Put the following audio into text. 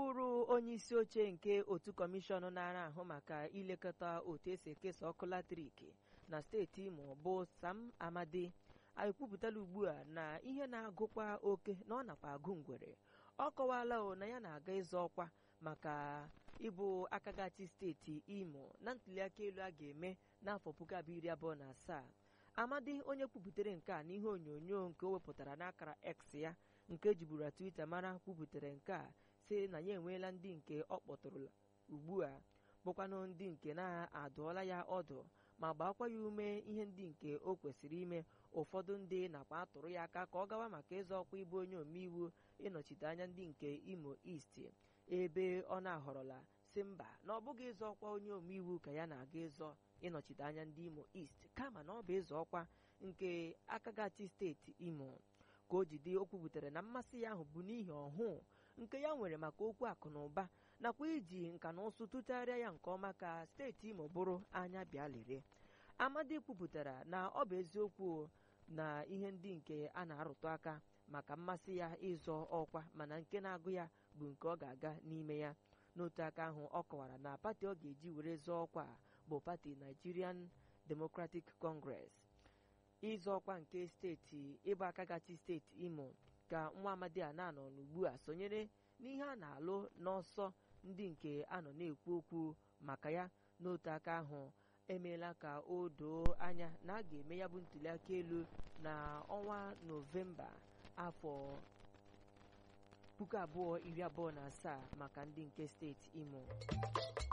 bụrụ onye isi oche nke otu kọmishọn na-ara ahụ maka ilekọta otu esi ekesa ọkụ latrik na steeti imo bụ sam amadi ekwupụtala ugbu a na ihe na-agụkwa oke na ọ nakwa agụ ngwere ọ kọwala o na ya na-aga ịzọ ọkwa maka ịbụ akagati steeti imo na ntuliaka elu a ga-eme n'afọ puku abụọ iri abụọ na asaa amadi onye kwupụtara nke a n'ihe onyonyo nke o wepụtara n'akara x ya nke ejiburu twitter mara kwupụtara nke a si na ya enweela ndị nke ọ kpọtụrụla ugbu a bụkwanụ ndị nke na-adụọla ya ọdụ ma gbakwa ya ume ihe ndị nke o kwesịrị ime ụfọdụ ndị nakwa atụrụ ya aka ka ọ gawa maka ịzọ ọkwa ịbụ onye omeiwu ịnọchite anya ndị nke imo east ebe ọ na-ahọrọla si mba na ọ bụghị ịzọ ọkwa onye omeiwu ka ya na-aga ịzọ ịnọchite anya ndị imo east kama na ọ bụ ịzọ ọkwa nke akagati steeti imo ka o jide o kwubutere na mmasị ya ahụ bụ n'ihi ọhụụ nke ya nwere maka okwu akụ na ụba nakwa iji nka na ụsụ tụgharịa ya nke ọma ka steeti imo bụrụ anya bịa lere amadi kwupụtara na ọ bụ eziokwu na ihe ndị nke a na-arụtụ aka maka mmasị ya ịzọ ọkwa mana nke na-agụ ya bụ nke ọ ga-aga n'ime ya n'otu aka ahụ ọ kọwara na pati ọ ga-eji were zọọ ọkwa bụ pati Nigerian Democratic Congress ịzọ ọkwa nke steeti ịba akagati steeti imo ka nwa amadi a na-anọ n'ugbu a sonyere n'ihe a na-alụ n'ọsọ ndị nke a nọ na-ekwu okwu maka ya n'otu aka ahụ emeela ka o doo anya na a ga-eme ya bụ ntuliaka elu na ọnwa nọvemba afọ puku abụọ iri abụọ na asaa maka ndị nke steeti imo